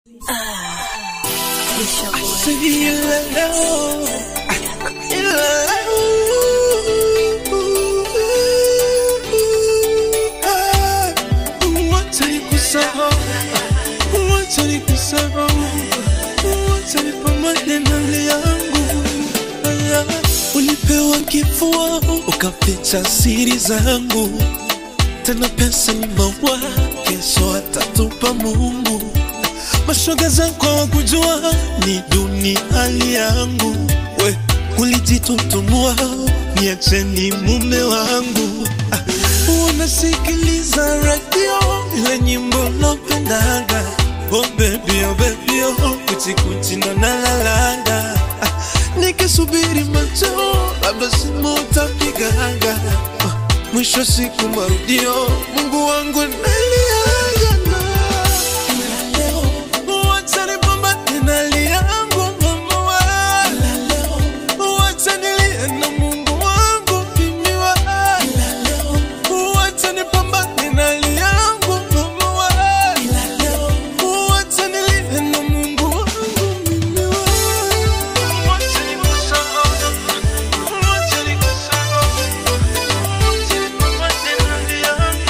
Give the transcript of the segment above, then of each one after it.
Ulipewa kifua ukaficha siri zangu, tena pesa ni maua, kesho atatupa Mungu. Mashoga zako wakujua ni duni hali yangu, we ulijitutumua, niacheni mume wangu. Ah, Unasikiliza radio ile nyimbo napendaga, oh baby, oh baby, oh kuchikuchi ndo nalalanga ah, nikisubiri macho labda simu utapigaga ah, mwisho siku marudio, Mungu wangu naliaga na Wacha nipambane na hali yangu mama wa. Wacha nilie na Mungu wangu mimi wa. Wacha nipambane na hali yangu mama wa. Wacha nilie na Mungu wangu mimi wa. Wacha nikusahau. Wacha nikusahau. Wacha nipambane na hali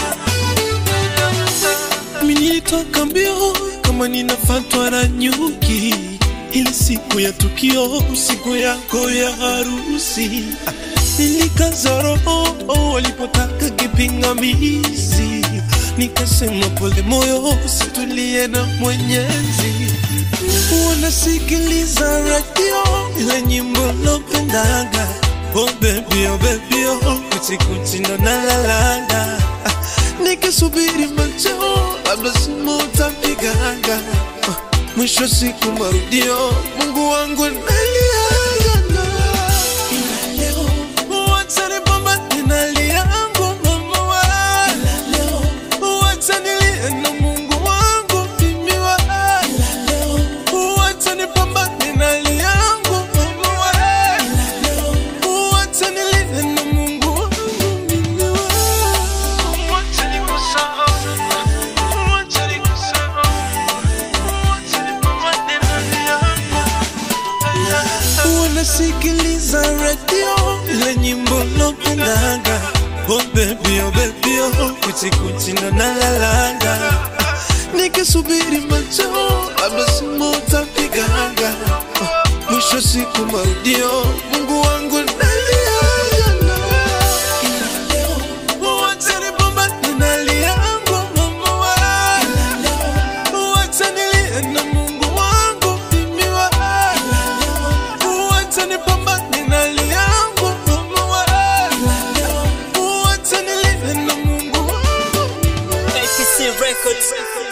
yangu. Mimi nilitoka mbio kama ninafatwa na nyuki, ili siku ya tukio, siku yako ya harusi, Ah, nilikaza roho walipotaka kipingamizi, nikasema pole moyo, situlie na Mwenyezi. Wanasikiliza radio ile nyimbo napendaga, oh baby, oh baby, oh kuchikuchi ndo nalalanga Ah, nikisubiri macho labda simu utapigaga Ah, mwisho siku marudio Mungu wangu naliaga na wacha nipambane na hali yangu mama wa wacha nilie na Mungu wangu mimi wa wacha nipambane na hali yangu mama wa wacha nilie na Mungu wangu mimi wa wacha nikusahau wacha nikusahau wacha nipambane na hali yangu wanasikiliza radio ile nyimbo napendaga oh baby oh baby oh kuchikuchi ndo nalalanga Ah, nikisubiri macho labda simu utapigaga Ah, mwisho siku marudio Mungu wangu naliaga na Wacha nipambane na hali yangu mama wa. Wacha nilie na Mungu wangu mimi wa. Wacha nipambane na hali yangu mama wa. Wacha nilie na Mungu wangu APC Records.